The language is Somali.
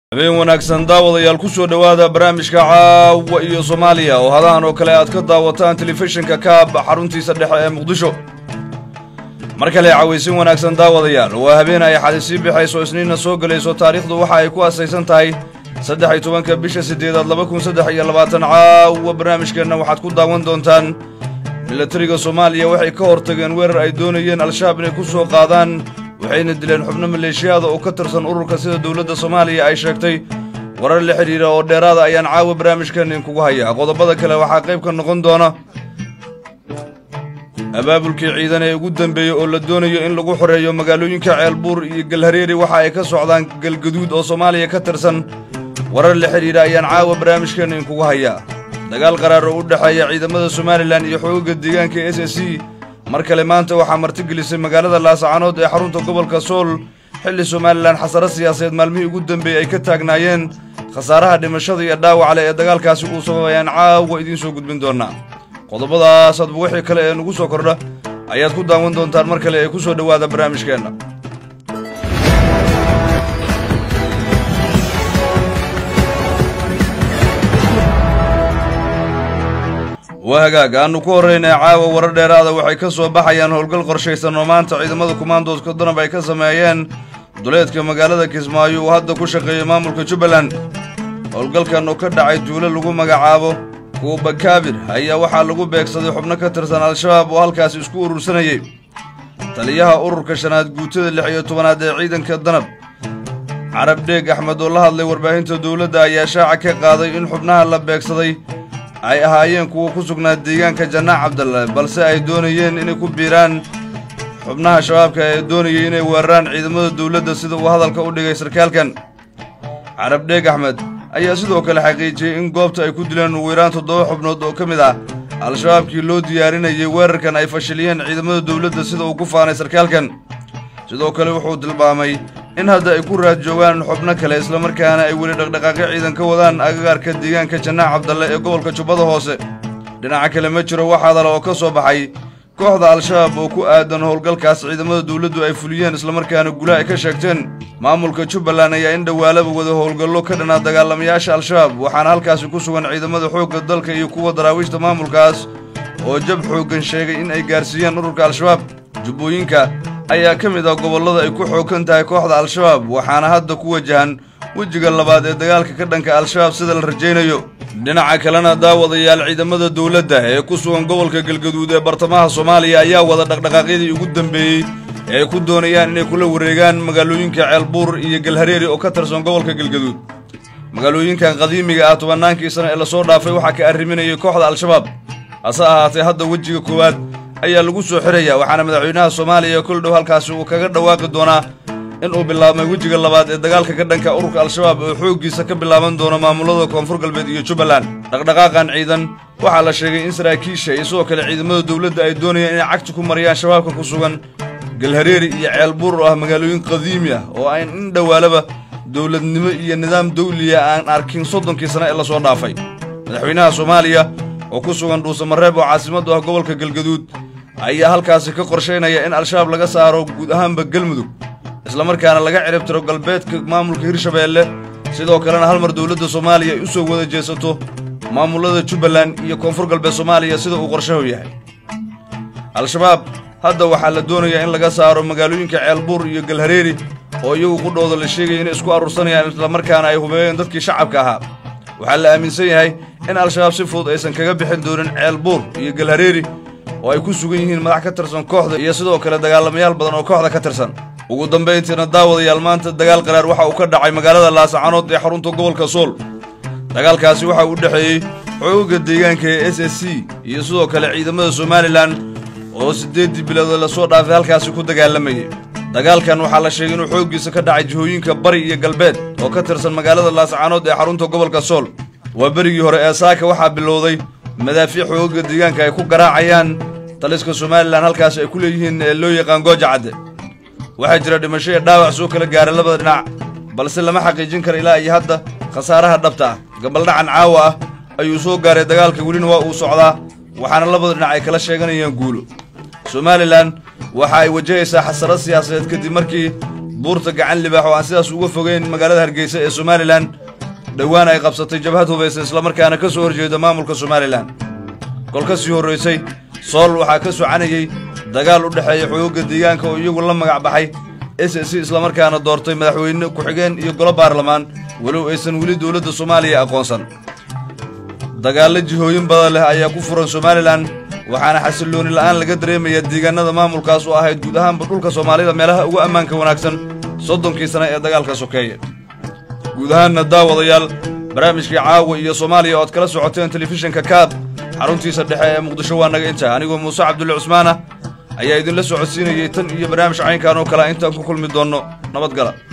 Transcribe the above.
habeen wanaagsan daawadayaal ku soo dhowaada barnaamijka caawa iyo soomaaliya oo hadahan oo kale aad ka daawataan telefishinka kaab xaruntiisa dhexe ee muqdisho mar kale cawaysin wanaagsan daawadayaal waa habeen ay xadi sii bixayso isniinna soo gelayso taariikhdu waxa ay ku asaysan tahay saddex iyo tobanka bisha siddeedaad laba kun saddex iyo labaatan caawa barnaamijkeenna waxaad ku daawan doontaan milatariga soomaaliya waxay ka hortageen weerar ay doonayeen al-shabaab inay ku soo qaadaan waxayna dileen xubno maleeshiyaada oo ka tirsan ururka sida dowladda soomaaliya ay sheegtay warar la xidhiira oo dheeraada ayaan caawa barnaamijkan idinkugu hayaa qodobada kale waxaa qayb ka noqon doona abaabulkii ciidan ee ugu dambeeyey oo la doonayo in lagu xoreeyo magaalooyinka ceelbuur iyo galhareeri waxa ay ka socdaan galgaduud oo soomaaliya ka tirsan warar la xidhiidha ayaan caawa barnaamijkan idinkugu hayaa dagaal qaraar oo u dhexeeya ciidamada somalilan iyo xoogagga deegaanka s s c mar kale maanta waxaa martigelisay magaalada laasacanood ee xarunta gobolka sool xilli somalilan xasaro siyaasadeed maalmihii ugu dambeeyey ay ka taagnaayeen khasaaraha dhimashada iyo dhaawacale ee dagaalkaasi uu sababayaan caawa idiin soo gudbin doonaa qodobadaas adba wixii kale ee nugu soo kordha ayaad ku daawan doontaan mar kale ee ku soo dhowaada barnaamijkeenna waa hagaag aannu ku horraynay caawa warar dheeraada waxay ka soo baxayaan howlgal qorshaysan oo maanta ciidamada kumaandooska danab ay ka sameeyeen duleedka magaalada kismaayo uu hadda ku shaqeeyo maamulka jubbaland howlgalkan oo ka dhacay duulo lagu magacaabo kuuba kaabir ayaa waxaa lagu beegsaday xubno ka tirsan al-shabaab oo halkaasi isku urursanayey taliyaha ururka shanaad guutada lix iyo tobanaad ee ciidanka danab carab dheeg axmed oo la hadlay warbaahinta dowladda ayaa shaaca ka qaaday in xubnaha la beegsaday ay ahaayeen kuwa ku sugnaa deegaanka janaac cabdalle balse ay doonayeen inay ku biiraan xubnaha shabaabka ee doonayay inay weeraraan ciidamada dowladda sida uu hadalka u dhigay sarkaalkan carab dheeg axmed ayaa sidoo kale xaqiijiyey in goobta ay ku dileen ugu yaraan toddoba xubnood oo ka mid ah al-shabaabkii loo diyaarinayay weerarkan ay fashiliyeen ciidamada dowladda sida uu ku faanay sarkaalkan sidoo kale wuxuu tilmaamay in hadda ay ku raad joogaan xubno kale islamarkaana ay weli dhaqdhaqaaqyo ciidan ka wadaan agagaarka deegaanka janaac cabdalle ee gobolka jubbada hoose dhinaca kale ma jiro wax hadala oo ka soo baxay kooxda al-shabaab oo ku aadan howlgalkaas ciidamada dowladdu ay fuliyeen islamarkaana gula ay ka sheegteen maamulka jubbaland ayaa in dhowaalaba wada howlgallo ka dhanaa dagaalamayaasha al-shabaab waxaana halkaasi ku sugan ciidamada xoogga dalka iyo kuwa daraawiishta maamulkaas oo jab xooggan sheegay in ay gaarsiiyeen ururka al-shabaab jubbooyinka ayaa ka mid ah gobollada ay ku xooggan tahay kooxda al-shabaab waxaana hadda ku wajahan wejiga labaad ee dagaalka ka dhanka al-shabaab sida la rajaynayo dhinaca kalena daawadayaal ciidamada dowladda ee ku sugan gobolka galgaduud ee bartamaha soomaaliya ayaa wada dhaqdhaqaaqyadii ugu dambeeyey ee ay ku doonayaan inay kula wareegaan magaalooyinka ceelbuur iyo galhareeri oo ka tirsan gobolka galgaduud magaalooyinkan qadiimiga ah tobannaankii sano ee lasoo dhaafay waxaa ka arriminayay kooxda al-shabaab hase ahaatee hadda wejiga koowaad ayaa lagu soo xiraya waxaana madaxweynaha soomaaliya kol dhow halkaasi uu kaga dhawaaqi doonaa in uu bilaabmay wejiga labaad ee dagaalka ka dhanka ururka al-shabaab oo xooggiisa ka bilaaban doono maamulada koonfur galbeed iyo jubbaland dhaqdhaqaaqan ciidan waxaa la sheegay in saraakiisha iyo sidoo kale ciidamada dowladda ay doonayaan inay cagti ku mariyaan shabaabka ku sugan galhareeri iyo ceelbuur oo ah magaalooyin qadiimi ah oo aan in dhowaalaba dowladnimo iyo nidaam dawliya aan arkin soddonkii sane ee lasoo dhaafay madaxweynaha soomaaliya oo ku sugan dhuusamareeb oo caasimaddu ah gobolka galgaduud ayaa halkaasi ka qorshaynaya in al-shabaab laga saaro guud ahaanba galmudug islamarkaana laga ciribtiro galbeedka maamulka hirshabeelle sidoo kalena hal mar dowladda soomaaliya ay u soo wada jeesato maamulada jubbaland iyo koonfur galbeed soomaaliya sida uu qorshahu yahay al-shabaab hadda waxaa la doonayaa in laga saaro magaalooyinka ceelbuur iyo galhareeri oo iyagu qudhooda la sheegaya inay isku aruursanayaan islamarkaana ay hubeeyeen dadkii shacabka ahaa waxaa la aaminsan yahay in al-shabaab si fudud aysan kaga bixin doonin ceelbuur iyo galhareeri oo ay ku sugan yihiin madax ka tirsan kooxda iyo sidoo kale dagaalamayaal badan oo kooxda ka tirsan ugu dambayntiina daawadayaal maanta dagaal qaraar waxa uu ka dhacay magaalada laasacanood ee xarunta gobolka sool dagaalkaasi waxa uu u dhexeeyey xoogga deegaanka ee s s c iyo sidoo kale ciidamada somalilan oo siddeeddii bilood lasoo dhaafay halkaasi ku dagaalamayay dagaalkan waxaa la sheegay inuu xooggiisa ka dhacay jihooyinka bari iyo galbeed oo ka tirsan magaalada laasacanood ee xarunta gobolka sool waa berigii hore ee saaka waxaa bilowday madaafiic xoogga deegaanka ay ku garaacayaan taliska somalilan halkaasi ay ku leeyihiin ee loo yaqaan gooja cadde waxaa jira dhimasho iyo dhaawac soo kala gaara labada dhinac balse lama xaqiijin kara ilaa iyo hadda khasaaraha dhabta ah gabaldhacan caawa ah ayuu soo gaaray dagaalka welina waa uu socdaa waxaana labada dhinac ay kala sheeganayaan guulo somalilan waxa ay wajahaysaa xasarad siyaasadeed kadib markii buurta gacan libaax oo aan sidaas uga fogeyn magaalada hargeysa ee somalilan dhowaan ay qabsatay jabhad hubaysan islamarkaana ka soo horjeeda maamulka somalilan kol ka sii horraysay sool waxaa ka socanayey dagaal u dhexeeya xoogga deegaanka oo iyagu la magac baxay s s islamarkaana doortay madaxweyne ku-xigeen iyo golo baarlamaan walow aysan weli dowladda soomaaliya aqoonsan dagaallo jihooyin badan leh ayaa ku furan somalilan waxaana xasillooni la'aan laga dareemayaa deegaanada maamulkaas oo ahayd guud ahaanba dhulka soomaalida meelaha ugu ammaanka wanaagsan soddonkii sane ee dagaalka sokeeye guud ahaanna daawadayaal barnaamijkii caawa iyo soomaaliya ood kala socoteen telefishinka kaab xaruntiisa dhexe ee muqdisho waa naga intaa anigoo muuse cabdulle cusmaana ayaa idinla socodsiinayay tan iyo barnaamij caynkan oo kale intaan ku kulmi doonno nabadgala